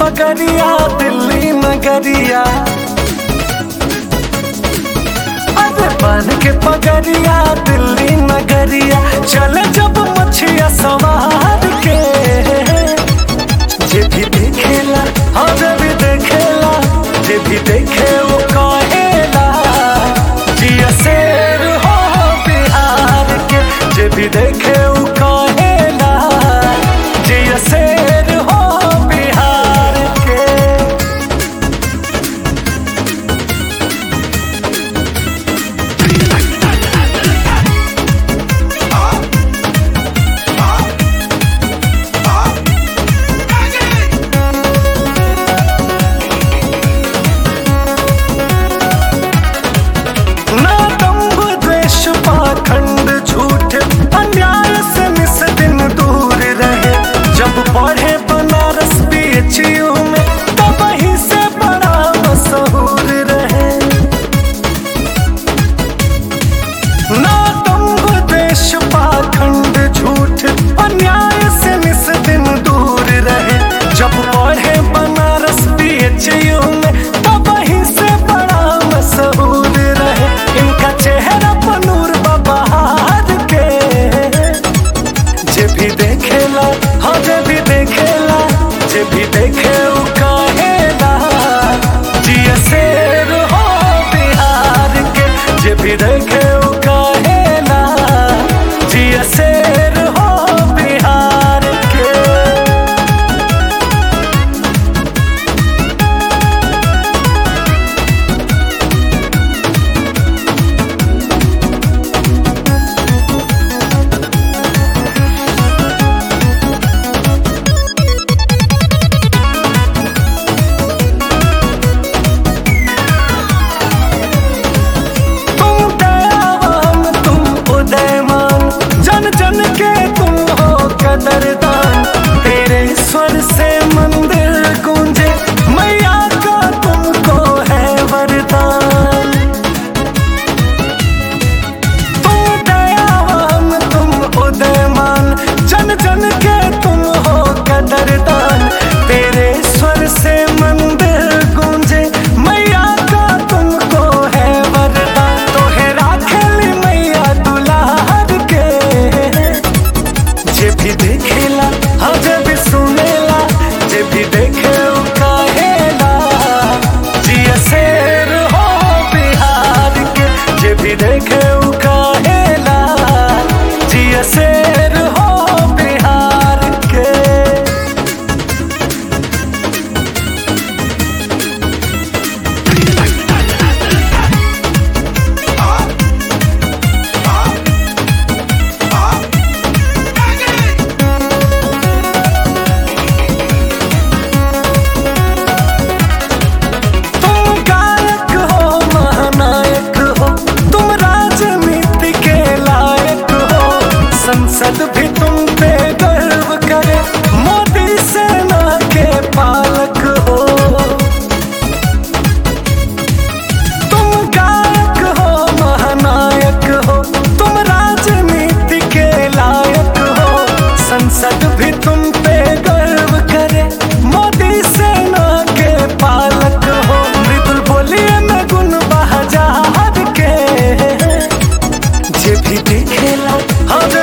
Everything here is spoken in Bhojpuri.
पगरिया दिल्ली नगरिया अरे बन के पगरिया दिल्ली नगरिया चले जब मछिया सवार के जे भी देखेला हाँ जे भी देखेला जे भी देखे वो कहेला जिया शेर हो बिहार के जे भी देखे वो कहेला जिया शेर हो बिहार के ना दम्भ द्वेष पाखंड झूठ अन्याय से निस दिन दूर रहे जब पढ़े बनारस बीएचयू में तब ही से बड़ा मशहूर रहे ना दम्भ द्वेष पाखंड झूठ अन्याय से निस दिन दूर रहे जब पढ़े बनारस बीएचयू में तब ही से बड़ा मशहूर रहे इनका चेहरा पनूर बहार के जे भी देखेला हाँ जे भी देखेला जे भी देखे उ कहेला जिया शेर हो बिहार के जे भी देखे उ कहेला जिया शेर हो बिहार के तुम दयावान तुम उदयमान जन जन के तुम हो कदरदान तेरे स्वर से मंदिर गूंजे मैया का तुमको है वरदान तुम दयावान तुम उदयमान जन जन के तुम हो कदरदान तेरे स्वर से मंदिर गूंजे मैया का तुमको है वरदान तोहे राखेली मैया दुलार के जे भी देखेला हाँ जे भी सुनेला जे भी देखे उ कहेला जिया शेर हो बिहार के जे भी देखे उ कहेला जिया शेर हो बिहार के तुम गायक हो महानायक हो तुम राजनीति के लायक हो संसद भी तुम पे गर्व करे मोदी सेना के पालक हो तुम गायक हो महानायक हो तुम राजनीति के लायक हो संसद भी तुम पे गर्व करे मोदी सेना के पालक हो मृदुल बोलिए में गुण बहजार के जे भी देखेला हाँ जे